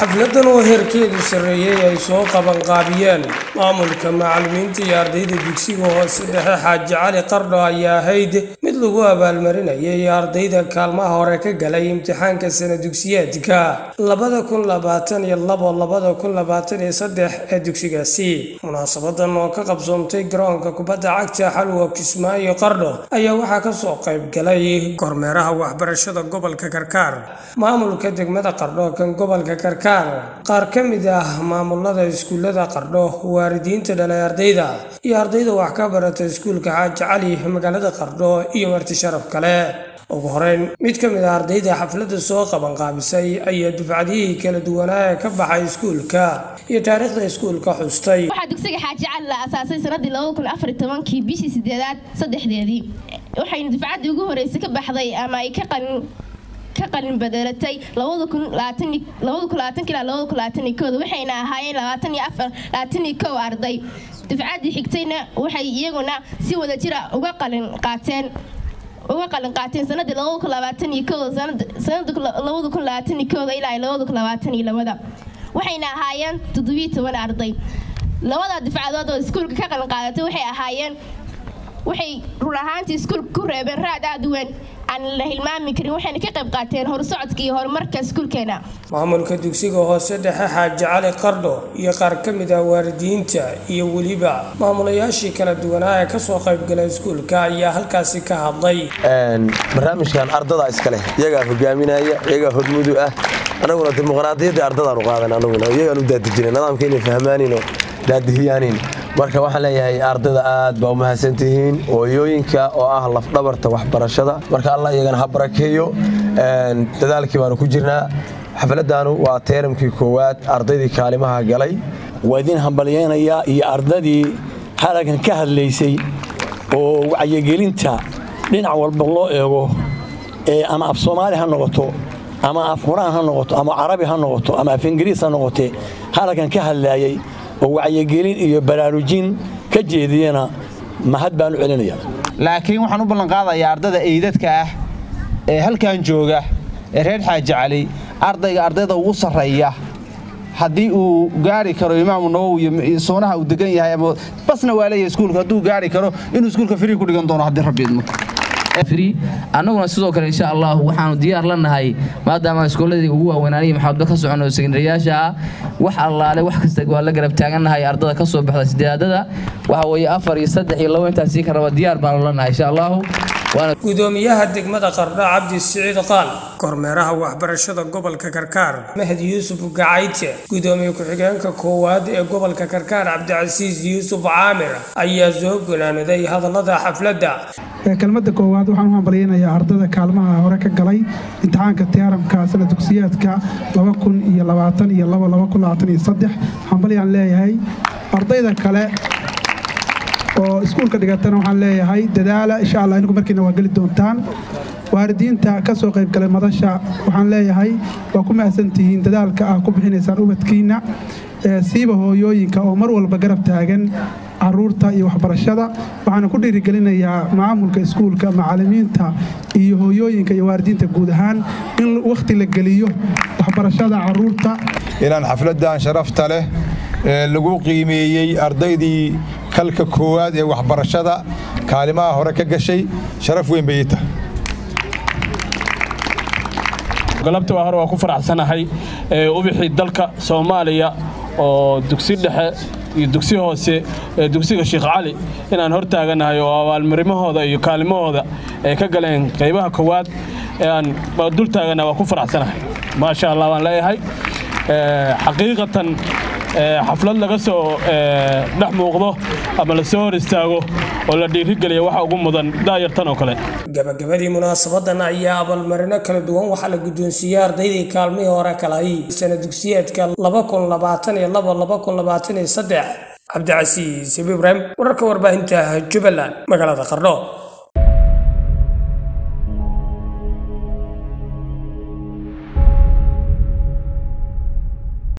xafladan oo heerkeedu sarreeyey ay soo qabanqaabiyeen maamulka macallimiinta iyo ardayda dugsiga hoose dhexe xaaji cali qardho ayaa ahayd mid lagu abaalmarinayay ardayda kaalmaha hore ka galay imtixaanka sana dugsiyeedka labada kun labaatan iyo labo labada kun labaatan iyo saddex ee dugsigaasi munaasabadan oo ka qabsoontay garoonka kubadda cagta xalwa kismaayo qardho ayaa waxaa kasoo qayb galay kormeeraha waxbarashada gobolka karkaar maamulka degmada qardho kan gobolka karkaar qaar ka mid ah maamulada iskuullada qardho waalidiinta dhalay ardayda iyo ardayda wax ka barata iskuulka xaaji cali magaalada qardho iyo marti sharaf kale ugu horeyn mid ka mid ah ardayda xafladda soo qabanqaabisay ayaa dufcadihii kala duwanaa ee ka baxay iskuulka iyo taariikhda iskuulka xustay waxaa dugsiga xaaji cali la asaasay sanadii labada kun afar tobankii bishii sideedaad saddexdeedii waxayna dufcaddii ugu horreysay ka baxday ama ay ka qalin ka qalin badeelatay labada kun labada kun labaatan ilaa labada kun labaatan iyo kooda waxayna ahaayeen labaatan iyo afar labaatan iyo kow arday dufcaddii xigtayna waxay iyaguna si wada jira uga qalin qaateen uga qalin qaateen sanadii labada kun labaatan iyo kooda sanada labada kun labaatan iyo kooda ilaa labada kun labaatan iyo labada waxayna ahaayeen toddobiyo toban arday labada dufcadood oo iskuulka ka qalin qaadatay waxay ahaayeen waxay run ahaantii iskuulka ku reebeen raad aad u weyn aan la hilmaami karin waxayna ka qayb qaateen horsocodka iyo horumarka iskuulkeena maamulka dugsiga hoose dhexe xaaji cali qardho iyo qaar ka mid ah waalidiinta iyo weliba maamulayaashii kala duwanaa ee kasoo qaybgalay iskuulka ayaa halkaasi ka hadlay barnaamijkan ardada iskaleh iyagaa hogaaminaya iyagaa hormudu ah annaguna dimuqraadiyaddii ardadaanu qaadan anaguna iyagaan u daadijina nidaamka inay fahmaanin oo daadihiyaanin marka waxaan leeyahay ardayda aad baa u mahadsantihiin ooyooyinka oo ah lafdhabarta waxbarashada marka allah iyagana ha barakeeyo dadaalkii baanu ku jirnaa xafladdaanu waa teeramkii koowaad ardaydii kaalimaha galay waa idin hambalyaynayaa iyo ardadii halagan ka hadlaysay oo wacyigelinta dhinac walba loo eego ama af soomaali ha noqoto ama af quraan ha noqoto ama carabi ha noqoto ama af ingiriis ha noqotee halagan ka hadlaayay oo wacyigelin iyo baraarujin ka jeediyana mahad baan u celinaya laakiin waxaan u ballanqaadayaa ardada eydadka ah ee halkan jooga ee reer xaaji cali ardayga ardayda ugu sarreeya haddii uu gaari karo imaamu nawowi iyo soonaha uu degan yahay ama basna waa leeyahay iskuulka hadduu gaari karo inuu iskuulka frii ku dhigan doono haddii rabbi idmo annaguna sidoo kale insha allah waxaanu diyaar la nahay maadaama iskooladii ugu waaweynaaniyo maxaamado ka socono sekondariyaasha ah wax allaale wax kasta waa la garab taagannahay ardada ka soo baxda sideedada waxa weeye afar iyo saddex iyo labo intaas sii ka raba diyaar baanu la nahay insha allahu gudoomiyaha degmada qardho cabdi siciid qaal kormeeraha waxbarashada gobolka karkaar mahdi yuusuf gacayte gudoomiye ku-xigeenka koowaad ee gobolka karkaar cabdicasiis yuusuf caamir ayaa soo gunaaniday hadallada xafladda kelmadda koowaad waxaan u hambalyaynayaa ardada kaalmaha hore ka galay imtixaanka tiyaaramka sana dugsiyaadka iyo hambalyaan leeyahay ardayda kale oo iskuulka dhigatana waxaan leeyahay dadaala insha allah inigu markiina waa geli doontaan waalidiinta ka soo qaybgalay madasha waxaan leeyahay waa ku mahadsantihiin dadaalka ah ku bixinaysaan ubadkiinna siiba hooyooyinka oo mar walba garab taagan caruurta iyo waxbarashada waxaana ku dhiirigelinayaa maamulka iskuulka macallimiinta iyo hooyooyinka iyo waalidiinta guud ahaan in wakhti la geliyo waxbarashada caruurta inaan xafladdan sharafta leh ee lagu qiimeeyey ardaydii kalka koowaad ee waxbarashada kaalimaha hore ka gashay sharaf weyn bay ii tahay galabta waa hore waa ku faraxsanahay ubixii dalka soomaaliya oo dugsi dhexe iyo dugsi hoose ee dugsiga sheekh cali inaan hor taaganahay oo abaalmarimahooda iyo kaalimahooda ay ka galeen qaybaha koowaad aan dul taagana waa ku faraxsanahay maasha allah waan leeyahay xaqiiqatan xaflad laga soo dhex muuqdo ama la soo hor istaago oo la dhiirigeliya waxa ugu mudan daayartan oo kale gabagabadii munaasabadan ayaa abaalmarino kala duwan waxaa la guddoonsiiyey ardaydii kaalmihii hore kalay sana dugsiyeedka cabdicasiis ibraahim wararka warbaahinta jubbaland magaalada qardho